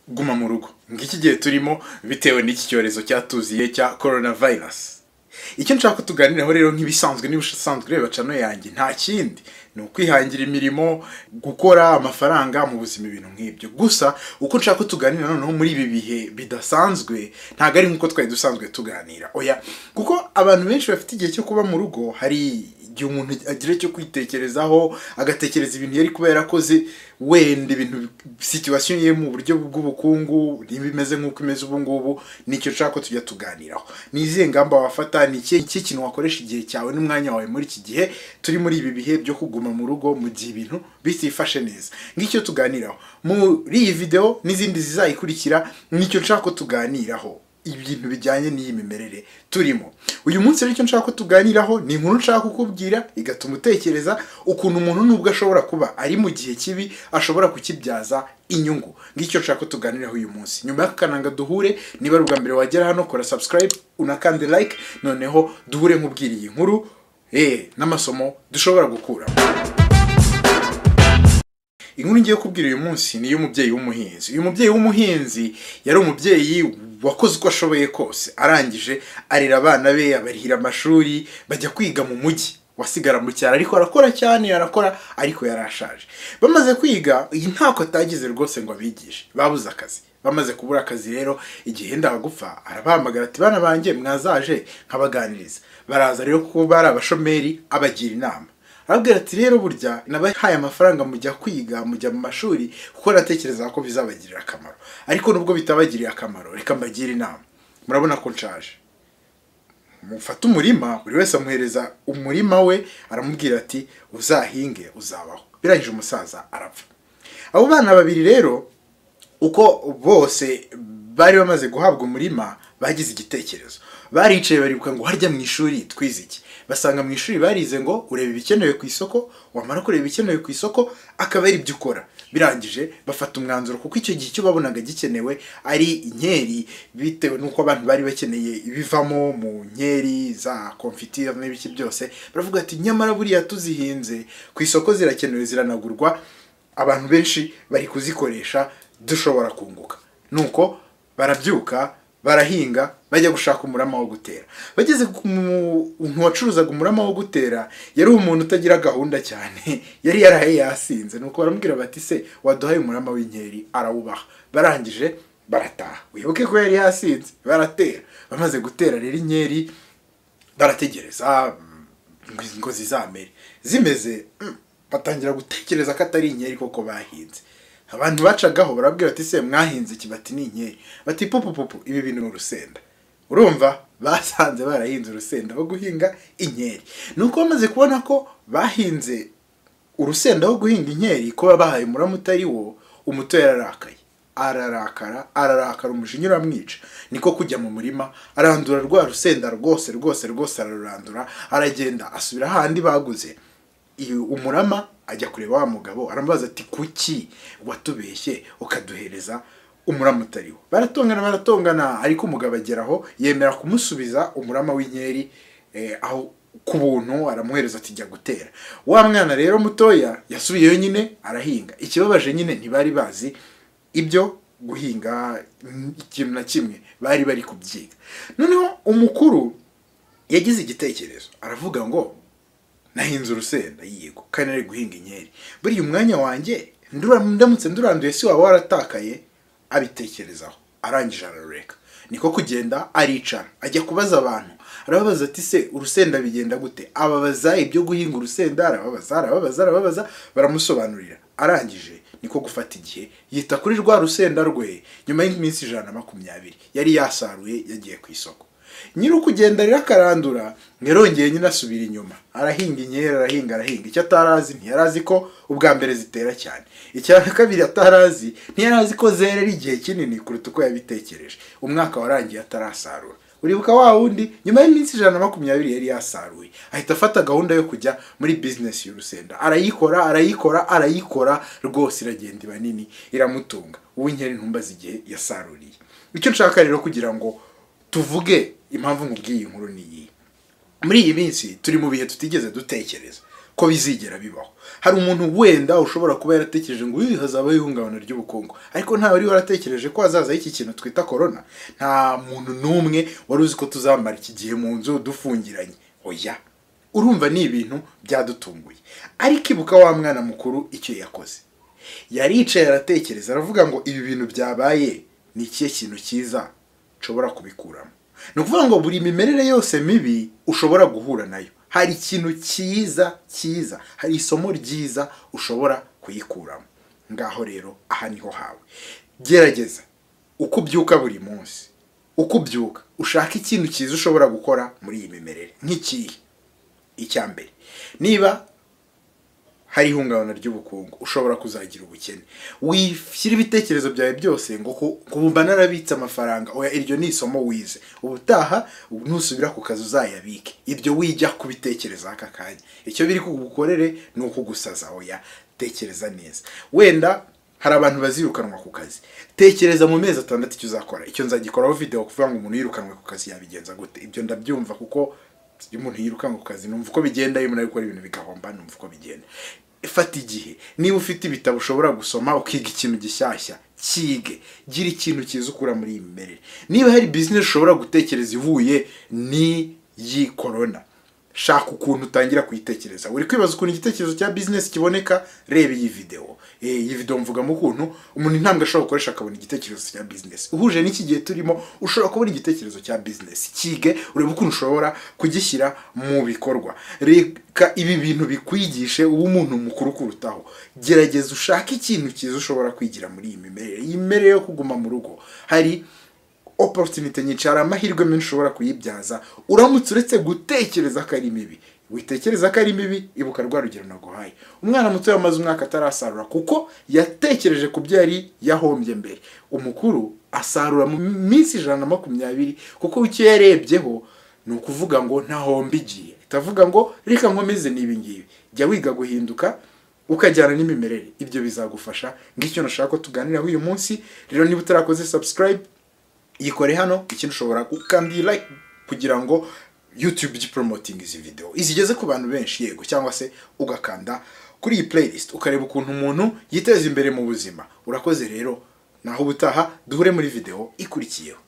guma mu rugo ng'iki gihe turimo bitewe n'iki cyorezo cyatuziye cya korona vayirasi icyo nshaka tuganiraho rero nk'ibisanzwe niba usanzwe ureba cano yanjye nta kindi ni ukwihangira imirimo gukora amafaranga mu buzima ibintu nk'ibyo gusa uko nshaka tuganira noneho muri ibi bihe bidasanzwe ntabwo ari nk'uko twari dusanzwe tuganira oya kuko abantu benshi bafite igihe cyo kuba mu rugo hari igihe umuntu agira icyo kwitekerezaho agatekereza ibintu yari kuba yarakoze wenda ibintu situwasiyo ye mu buryo bw'ubukungu nimba imeze nk'uko imeze ubu ngubu nicyo nshaka ko tujya tuganiraho ni izihe ngamba wafata ni iki kintu wakoresha igihe cyawe n'umwanya wawe muri iki gihe turi muri ibi bihe byo kuguma mu rugo mu gihe ibintu bitifashe neza ngicyo tuganiraho muri iyi videwo n'izindi zizayikurikira nicyo nshaka ko tuganiraho ibintu bijyanye n'iyi mimerere turimo uyu munsi rero icyo nshaka ko tuganiraho ni inkuru nshaka kukubwira igatuma utekereza ukuntu umuntu nubwo ashobora kuba ari mu gihe kibi ashobora kukibyaza inyungu ngicyo nshaka ko tuganiraho uyu munsi nyuma y'akakananga duhure niba ari ubwa mbere wagera hano kora subscribe unakande like noneho duhure nk'ubwira iyi nkuru eh n'amasomo dushobora gukuramo inkuru ngiye kubwira uyu munsi ni iy'umubyeyi w'umuhinzi uyu mubyeyi w'umuhinzi yari umubyeyi wakoze uko ashoboye kose arangije arera abana be abarihira amashuri bajya kwiga mu mujyi wasigara mu cyaro ariko arakora cyane arakora ariko yarashaje bamaze kwiga iyi ntako atagize rwose ngo abigishe babuze akazi bamaze kubura akazi rero igihe wenda gupfa arabahamagara ati bana banjye mwazaje nkabaganiriza baraza rero kuko bari abashomeri abagira inama arabwira ati rero burya nabahaye amafaranga mujya kwiga mujya mu mashuri kuko natekereza ko bizabagirira akamaro ariko nubwo bitabagiriye akamaro reka mbagire inama murabona ko nshaje mufate umurima buri wese amuhereza umurima we aramubwira ati uzahinge uzabaho birangije umusaza arapfa abo bana babiri rero uko bose bari bamaze guhabwa umurima bagize igitekerezo baricaye baribuka ngo harya mu ishuri twize iki basanga mu ishuri barize ngo ureba ibikenewe ku isoko wamara kureba ibikenewe ku isoko akaba ari ibyo ukora birangije bafata umwanzuro kuko icyo gihe icyo babonaga gikenewe ari inkeri bitewe n'uko abantu bari bakeneye ibivamo mu nkeri za komfitire n'ibiki byose baravuga ati nyamara buriya tuzihinze ku isoko zirakenewe ziranagurwa abantu benshi bari kuzikoresha dushobora kunguka nuko barabyuka barahinga bajya gushaka umurama wo gutera bageze ku muntu wacuruzaga umurama wo gutera yari umuntu utagira gahunda cyane yari yaraye yasinze nuko baramubwira bati se waduhaye umurama w'inkeri arawubaha barangije barataha wibuke ko yari yasinze baratera bamaze gutera rero inkeri barategereza ngo zizamere zimeze batangira gutekereza ko atari inkeri koko bahinze abantu bacagaho barabwira bati se mwahinze iki bati ni inkeri bati pupupupu ibi bintu ni urusenda urumva basanze barahinze urusenda wo guhinga inkeri ni uko bamaze kubona ko bahinze urusenda wo guhinga inkeri kuba bahaye umurama utari wo umuto yararakaye ararakara ararakara umujinya uramwica niko kujya mu murima arandura rwa rusenda rwose rwose rwose ararurandura aragenda asubira ahandi baguze umurama ajya kureba wa mugabo aramubaza ati kuki watubeshye ukaduhereza umurama utariwo baratongana baratongana ariko umugabo ageraho yemera kumusubiza umurama w'inkeri aho ku buntu aramuhereza ati jya gutera wa mwana rero mutoya yasubiyeyo nyine arahinga ikibabaje nyine ntibari bazi ibyo guhinga ikintu na kimwe bari bari kubyiga noneho umukuru yagize igitekerezo aravuga ngo nahinze urusenda yego kandi ari guhinga inkeri buriya umwanya wanjye ndamutse nduranduye si waba waratakaye abitekerezaho arangije ararureka niko kugenda aricara ajya kubaza abantu arababaza ati se urusenda bigenda gute ababaza ibyo guhinga urusenda arababaza arababaza arababaza baramusobanurira arangije niko gufata igihe yita kuri rwa rusenda rwe nyuma y'iminsi ijana na makumyabiri yari yasaruye yagiye ku isoko nyiri ukugenda rero akarandura yarongeye nyine asubira inyuma arahinga inkeri arahinga arahinga icyo atarazi ntiyarazi ko ubwa mbere zitera cyane icya kabiri atarazi ntiyarazi ko zerera igihe kinini kuruta uko yabitekereje umwaka warangiye atarasarura uribuka wa wundi nyuma y'iminsi ijana na makumyabiri yari yasaruye ahita afata gahunda yo kujya muri bizinesi y'urusenda arayikora arayikora arayikora rwose iragenda iba nini iramutunga uw'inkeri ntumbaze igihe yasaruriye icyo nshaka rero kugira ngo tuvuge impamvu nkubwiye iyi nkuru ni iyi muri iyi minsi turi mu bihe tutigeze dutekereza ko bizigera bibaho hari umuntu wenda ushobora kuba yaratekereje ngo uyu hazabaho ihungabana ry'ubukungu ariko ntawe wari waratekereje ko hazaza iki kintu twita korona nta muntu n'umwe wari uzi ko tuzamara iki gihe mu nzu dufungiranye oya urumva ni ibintu byadutunguye ariko ibuka wa mwana mukuru icyo yakoze yaricaye aratekereza aravuga ngo ibi bintu byabaye ni ikihe kintu cyiza nshobora kubikuramo ni ukuvuga ngo buri mimerere yose mibi ushobora guhura nayo hari ikintu cyiza cyiza hari isomo ryiza ushobora kuyikuramo ngaho rero aha niho hawe gerageza uko ubyuka buri munsi uko ubyuka ushaka ikintu cyiza ushobora gukora muri iyi mimerere nk'ikihe icya mbere niba hari ihungabana ry'ubukungu ushobora kuzagira ubukene wishyira ibitekerezo byawe byose ngo kumva narabitse amafaranga oya iryo ni isomo wize ubutaha nusubira ku kazi uzayabike iryo wijya kubitekereza aka kanya icyo biri kugukorere ni ukugusaza oya tekereza neza wenda hari abantu bazirukanwa ku kazi tekereza mu mezi atandatu icyo uzakora icyo nzagikoraho videwo kuvuga ngo umuntu yirukanwe ku kazi yabigenza gute ibyo ndabyumva kuko iyo umuntu yirukanka ku kazi numva uko bigenda iyo umuntu ari gukora ibintu bigahomba numva uko bigenda fata igihe niba ufite ibitabo ushobora gusoma ukiga ikintu gishyashya kige gira ikintu cyiza ukura muri iyi mimerere niba hari bizinesi ushobora gutekereza ivuye n'iyi korona shaka ukuntu utangira kuyitekereza uri kwibaza ukuntu igitekerezo cya bizinesi kiboneka reba iyi videwo iyi videwo mvugamo ukuntu umuntu intambwe ashobora gukoresha akabona igitekerezo cya bizinesi uhuje n'iki gihe turimo ushobora kubona igitekerezo cya bizinesi kige urebe ukuntu ushobora kugishyira mu bikorwa reka ibi bintu bikwigishe uba umuntu mukuru kurutaho gerageza ushake ikintu cyiza ushobora kwigira muri iyi mimerere iyi mimerere yo kuguma mu rugo hari oporutinite nyinshi hari amahirwe menshi ushobora kuyibyaza uramutse uretse gutekereza ko ari mibi witekereza ko ari mibi ibuka rwa rugero naguhaye umwana muto yamaze umwaka atarasarura kuko yatekereje ku byo yari yahombye mbere umukuru asarura mu minsi ijana na makumyabiri kuko icyo yarebyeho ni ukuvuga ngo ntahombe igiye itavuga ngo reka nkomeze n'ibi ngibi jya wiga guhinduka ukajyana n'imimerere ibyo bizagufasha ngicyo nashaka ko tuganiraho uyu munsi rero niba utarakoze subscribe yikore hano ikintu ushobora gukanda iyi like kugira ngo YouTube igi izi video izigeze ku bantu benshi yego cyangwa se ugakanda kuri iyi playlist ukareba ukuntu umuntu yiteza imbere mu buzima urakoze rero naho ubutaha duhure muri video ikurikiyeho